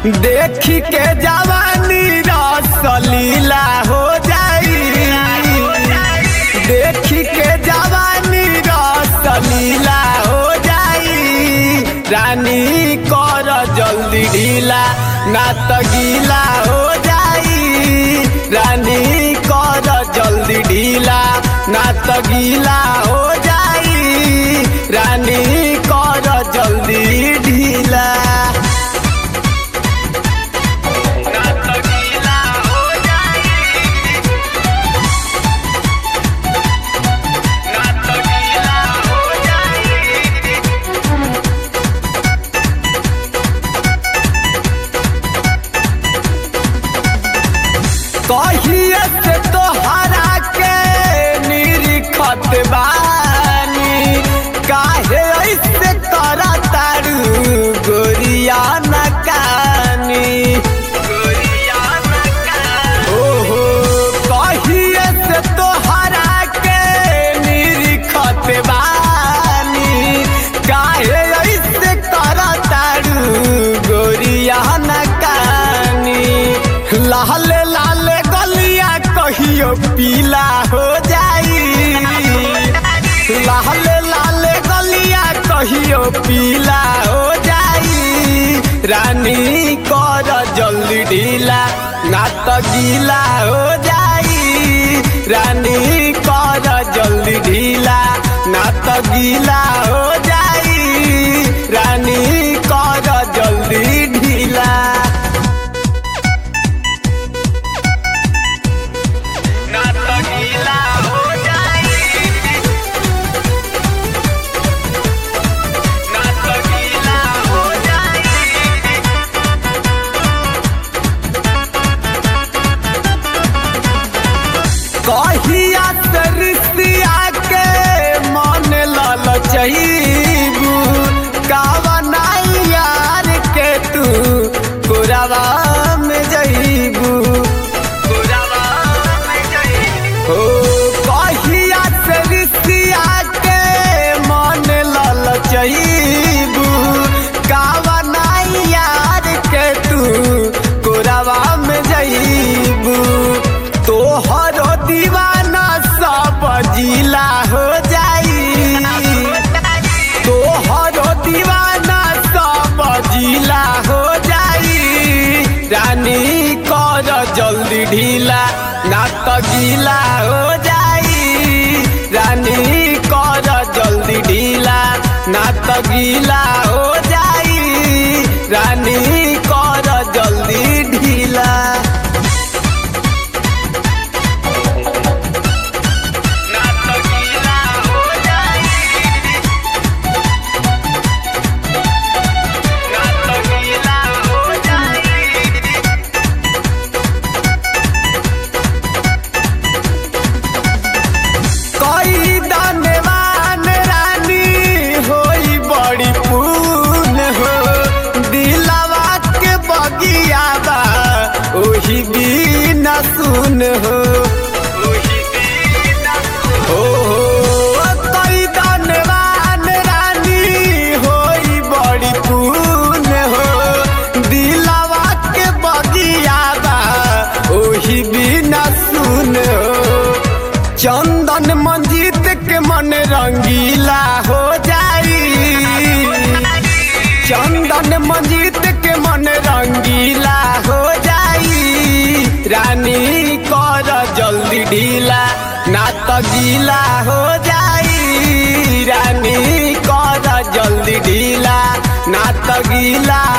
देखी के जवानी रसलीला हो जाई देखी के जवानी रसलीला हो जाई रानी कर जल्दी ढीला ना त गीला हो जाई रानी कर जल्दी ढीला ना त गीला हो जाई रानी कर जल्दी ढीला ना त गीला हो जाई ना त गीला हो जाई कहिए से तोहरा के निरीखत बानी काहे ऐसे करा तारू गोरिया नकानी गोरिया नकानी ओहो कहिए से तोहरा के निरीखत बानी काहे ऐसे करा तारू गोरिया नकानी लाल लाल गलिया कहियो पीला हो जाई लाल लाल गलिया कहियो पीला हो जाई रानी कर जल्दी ढीला ना त गीला हो जाई रानी कर जल्दी ढीला ना त गीला हो जाई रानी कर जल्दी ढीला ना त गीला हो जाई ना त गीला हो जाई कहिया से रिश्तिया के मन लल चहीबू कावनाई यार के तू पुरावा में जईबू पुरावा में जईबू हो कहिया से रिश्तिया के मन लल चहीबू कावनाई यार के तू पुरावा में जईबू तोहरो दीवाना सब जिला हो जाई तोहरो दीवाना सब जिला हो जाई रानी कर जल्दी ढीला ना त गीला हो जाई रानी कर जल्दी ढीला ना त गीला हो जाई रानी कर जल्दी ढीला ना त गीला हो जाई ना त गीला हो जाई कई दानवान रानी होई बड़ी पून हो दिलावा के बगिया बा ओही बिना सुन हो ओही बिना हो कई दानवान रानी होई बड़ी पून हो दिलावा के बगिया बा ओही बिना सुन हो चंदन मंजीत के मन रंगीला हो जाई चंदन मंजीत के मन रंगीला हो जाई रानी कर जल्दी ढीला ना त गीला हो जाई रानी कर जल्दी ढीला ना त गीला